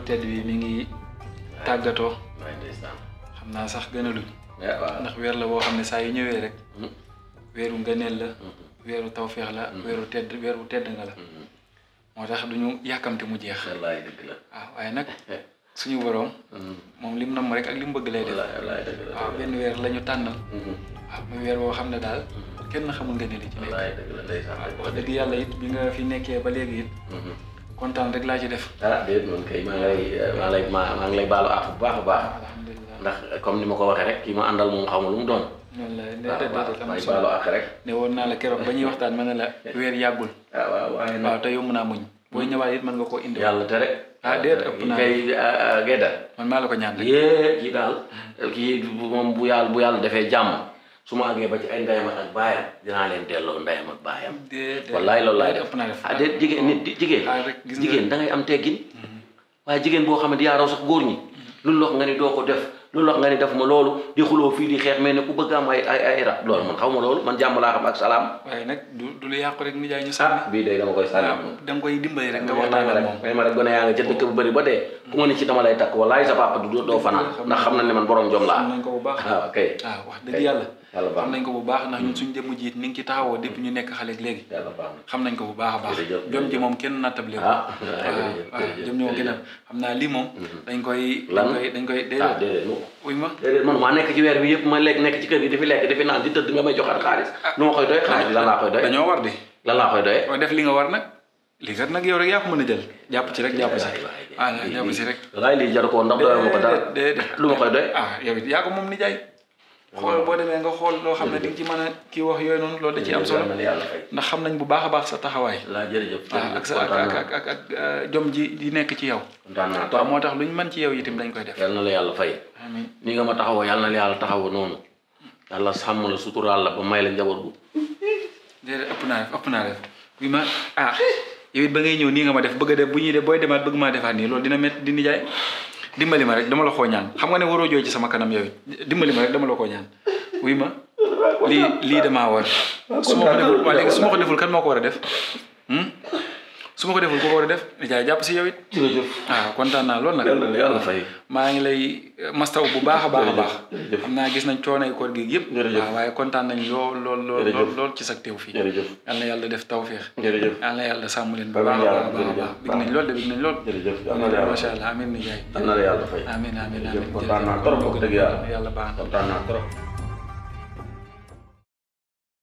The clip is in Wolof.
tedd bi mi ngi tàggatoo waaye ndeysaan xam naa sax gën a luñ eh waaw ndax weer la boo xam ne saa yu ñëwee rek Mhm. weeru ngëneel la Mhm. weeru tawféex la weeru tedd weeru tedd nga la Mhm. moo tax duñu yàkkamte mu jeex wallaay dëgg la waaw waaye nag eh suñu boroom Mhm. moom lim nam rek ak lim bëgg lay def wallaay wallaay dëgg la waaw benn weer la ñu tànnal Mhm. waaw muy weer boo xam ne daal kenn xamul ngëneel yi ci nekk wallaay dëgg la ndeysaan waaw dëgg wax la dëgg yàlla it bi nga fi nekkee ba léegi it Mhm. kontaan rek laa ci def ah déet man kay maa ngi lay maa ngi lay maa maa ngi lay baalu àq bu baax a baax alhamdulilah ndax comme ni ma ko waxee rek kii ma àndal moom xamul lu mu doon noonu la ne waaw déedéet waaw am may solo baalu àq rek ne woon naa la keroog ba ñuy waxtaan ma ne la weer yàggul ah waaw waaye nag waaw te yomb naa muñ booy ñëwaat it mën nga koo indi yàlla tere Ah, déet, ëpp naa. kay gedda man maa la ko ñaan rek yée kii daal kii moom bu yàlla bu yàlla defee jàmm su ma àggee ba ci ay ndeyam ak baayam dinaa leen delloo ndeyam ak baayam déedéet wallaay loolu laay déet def ëpp naa def ah déet jigéen nit di- jigéen ah rek gis nga jigéen da ngay am teggin waaye jigéen boo xamante yaa raw sax góor ñi lu lox nga ni doo ko def lu lox nga ni def ma loolu di xuloo fii di xeex mais ne ku bëgg am ay ay ay rab loolu man xaw ma loolu man jàmm laa xam ak salaam waaye nag du du lu yàqu rek nijaay ñu sànni ah bii day dama koy sànni moom da nga koy dimbali rek nga may ma waxtaan ak rek moom may ma rek gone yaa nga ca dëkk bu bëri ba dee ku ma ni ci dama lay takk wallaay sa papa du doo fanaan ndax xam na ne man borom jom xam laa nañ ko bu baax waaw kay waaw wax dëgg yàlla yàlla baax xam na nañ ko bu baax ndax ñun suñ jëmm jiit ni ngi ci taxawoo depuis ñu nekk xale ak léegi yàlla baax na xam nañ ko bu baax a baax Jërëjëf, jom ji jërëjëf. moom kenn nattable ko ah waaw jërëjëf waaw jërëjëf jom ñoo gën a xam naa lii moom dañ koy dañ Lan? koy dañ koy ah déedéet déedéet mu uy ma déedéet man maa nekk ci weer bi yëpp ma lekk nekk ci kër gi di fi lekk di fi naan di tëdd nga may joxaat xaalis lu ma koy doy xaalis bi lan laa koy doy dañoo war di lan laa koy doy waaw def li nga war nag lii kat nag yow rek yaa ko mën a jël jàpp ci rek jàpp ci ah jàpp ci rek laay lii jaru ko ndax doyoo ma ko dara déedéet lu ma koy doy ah yow it yaa ko moom nijaay xool boo demee nga xool loo xam ne di nga ci mën a kii wax yooyu noonu loolu da ci am solo yàlla na yàlla fay ndax xam nañ bu baax a baax sa taxawaay laa jërëjëf waaw ak sa ak kontaan ak naa ak ak ak euh, jom ji di nekk ci yow kontaan naa waaw trop moo tax lu ñu mën ci yow itam dañ koy def yàlla na la yàlla fay amiin ni nga ma taxawoo yàlla na la yàlla taxawoo noonu yàlla sàmm la suturaal la ba may la njaboot gu déedéet ëpp naa def ëpp naa def bi ma ah yow it ba ngay ñëw nii nga ma def bëgg a def bu ñuy def booy demaat bëgg maa defaat nii loolu dina métti di nijaay dimbali ma rek dama la koo ñaan xam nga ne waroo jooy ci sama kanam yow it dimbali ma rek dama la koo ñaan wuy ma lii lii damaa war su ma ko deful waa léegi su ma ko deful kan moo ko war a def hmm? su ma ko deful ku ko war a def nijaay jàpp si yow it jërëjëf ah kontaan naa lool nag yàlla na yàlla fay maa ngi lay mastaw bu baax a baax a baax jërëjëf. xam naa gis nañ coono koor gi yëpp Jërëjëf. waaw waaye kontaan nañ lool lool lool Jërëjëf. lool lool ci sa teew fii jërëjëf yal na yàlla def tawféex jërëjëf yal na yàlla sàmm leen bu Amiin baax a yaa baax a rabbi, baax jërëjëf. big nañ lool de big nañ lool jërëjëf yàlla na la yàlla macha fay allah amiin ni jaay yàlla na la yàlla fay amiin amiin jërëjëf amiin kontaan naa trop wax dëgg yàlla yàlla baax na kontaan naa trop